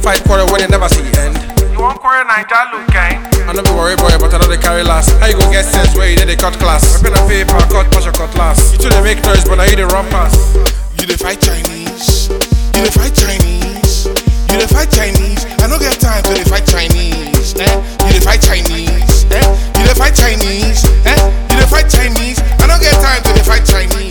fight quarrel when they never see end. You want quarrel Naija look gang? I know be worry boy, but I know they carry last. How you go get sense where you did they cut class? Pen and paper, cut, touch your cutlass. You two they make noise, but I hear they run past. You dey fight Chinese. You dey fight Chinese. You dey fight Chinese. I no get time to dey fight Chinese. Eh? You dey fight Chinese. Eh? You dey fight Chinese. Eh? You dey fight Chinese. I no get time to dey fight Chinese.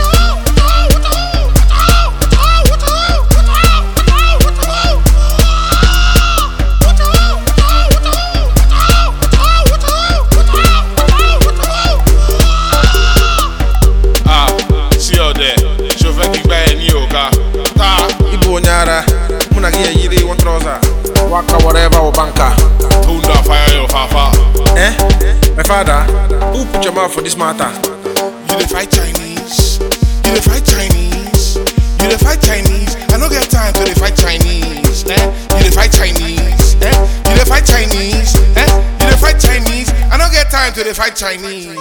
Ah, sí ọ̀dẹ̀, ṣo fẹ́ kí gbá ẹ ní ọ̀gá? Ta. Ibu onyara, muna gi yiri one trouser. Waka whatever or banker. Thunder fire your fafa. Eh? My father, who put your mouth for this matter? You dey fight Chinese. You dey fight Chinese. You dey fight Chinese. I no get time to dey fight Chinese. Eh? You dey fight Chinese. Eh? You dey fight Chinese. Eh? You dey fight Chinese. I no get time to dey fight Chinese.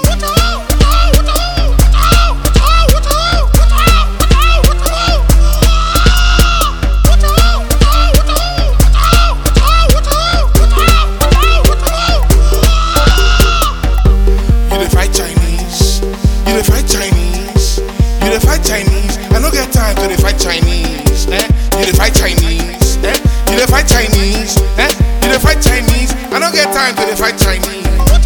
You dey fight Chinese. You dey fight Chinese. You dey fight Chinese. I no get time to dey fight Chinese. Eh? You dey fight Chinese. Eh? You dey fight Chinese. Eh? You dey fight Chinese. I no get time to dey fight Chinese.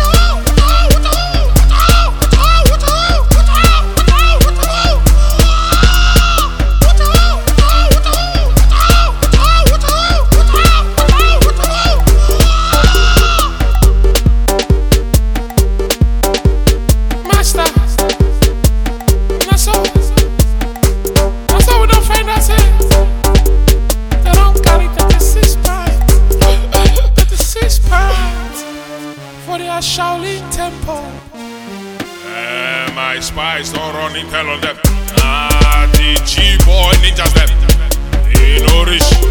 Master, na so, na so we don find ourselves. They don carry thirty-six pints, thirty-six pints for their Shaolin temple. Eh, my spies don't run intel on them. Ah, the G boy ninjas them. They no rich.